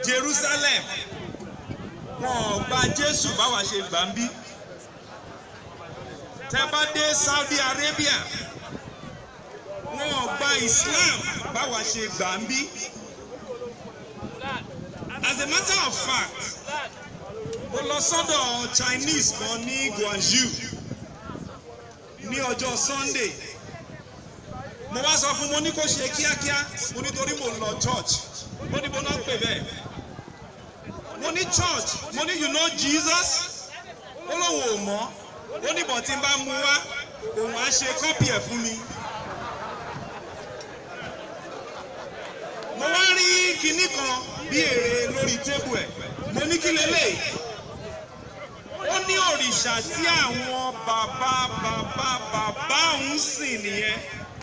Jerusalem wọn ò gba Jésù báwa ṣe gbà ń bí tẹ́ bá dé Saudi Arabia wọn ò gba Islam báwa ṣe gbà ń bí as a matter of fact mo lọ sọ́dọ̀ Chinese kan ní Guangzhou ní ọjọ́ Sunday mo wá sọ fún mo ní kó ṣe kíákíá mo nítorí mo lọ church mo ní bó náà pè bẹ́ẹ̀ mo ní church mo ní you know Jesus ó lóun ò mọ̀ ó ní bọ̀ tí n bá mú wá òun á ṣe kọ́pì ẹ̀ fún mi. mo wá rí kinní kan bí èrè lórí tébù ẹ̀ mo ní kí lélẹ̀ ó ní òrìṣà tí àwọn bàbá bàbá bàbá òun sìn nìyẹn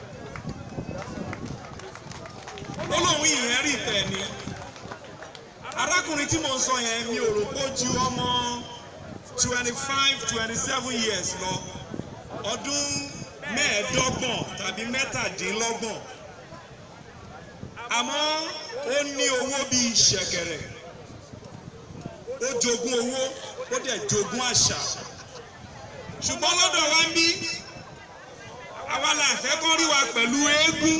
ó lóun ìyẹn rí tẹ̀ ni arákùnrin tí mo ń sọ yẹn mi ò rò pé ó ju ọmọ twenty five twenty seven years lọ ọdún mẹ́ẹ̀ẹ́dọ́gbọ̀n tàbí mẹ́tàdínlọ́gbọ̀n àmọ́ ó ní owó bíi ṣẹ̀kẹ̀rẹ̀ ó jogún owó ó dẹ̀ jogún àṣà ṣùgbọ́n lọ́dọ̀ wa ń bí àwa là fẹ́ kọ́ rí wa pẹ̀lú eégún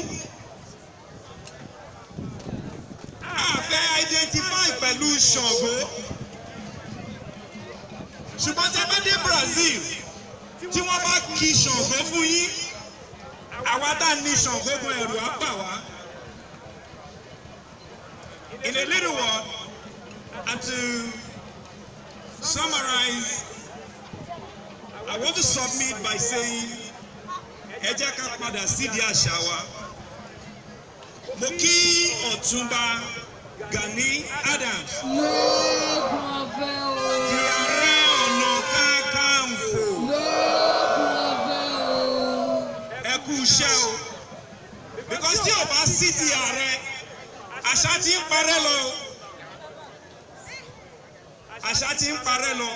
a fẹ́ identify pẹ̀lú Ṣàngó ṣùgbọ́n tí a bá dé Brazil tí wọ́n bá kí Ṣàngó fún yín àwa tá a ní Ṣàngó gun ẹ̀rù á bà wá. In a little word, and to summarize, I want to submit by saying, ẹ jẹ́ ká padà sídìí àṣà wa. Mo kí Ọ̀túnba Gani Adams, lóògùn ọ̀fẹ́ o di Ààrẹ Ọ̀nà Kakanfò. lóògùn ọ̀fẹ́ o Ẹ kú iṣẹ́ o. Because tí ò bá sí ti ààrẹ, àṣà ti ń parẹ́ lọ. o. Àṣà ti ń parẹ́ lọ.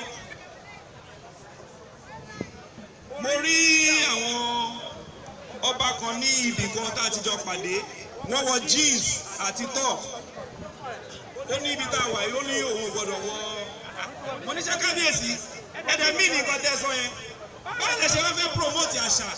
Mo rí àwọn ọba kan ní ibì kan tá a ti jọ pàdé. Wọ́n wọ jeans àti top. Ó ní ibi tá a wà yìí, ó ní òun ò gbọ́dọ̀ wọ. Mo ní ṣe kábíyèsí, ẹ̀dẹ̀ mí ní nǹkan tẹ́ sọ yẹn. Báwo lẹ ṣe wá fẹ́ promote àṣà?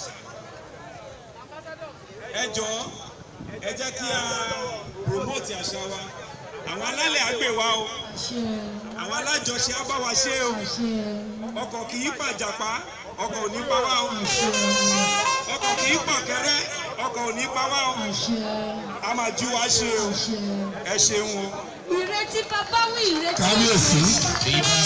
ẹ jọ̀ọ́ ẹ jẹ́ kí a promote àṣà wa àwọn alálẹ̀ á gbè wá o àṣẹ àwọn alájọṣe á bá wa ṣe o àṣẹ ọkọ̀ kì í pàjàpá ọkọ̀ ò ní pa wá o àṣẹ ọkọ̀ kì í pàkẹ́rẹ́ ọkọ̀ ò ní pa wá o àṣẹ a máa jú wa ṣe o àṣẹ. ẹ ṣeun o. ìrètí bàbá wí ìrètí kábíyèsí ìrètí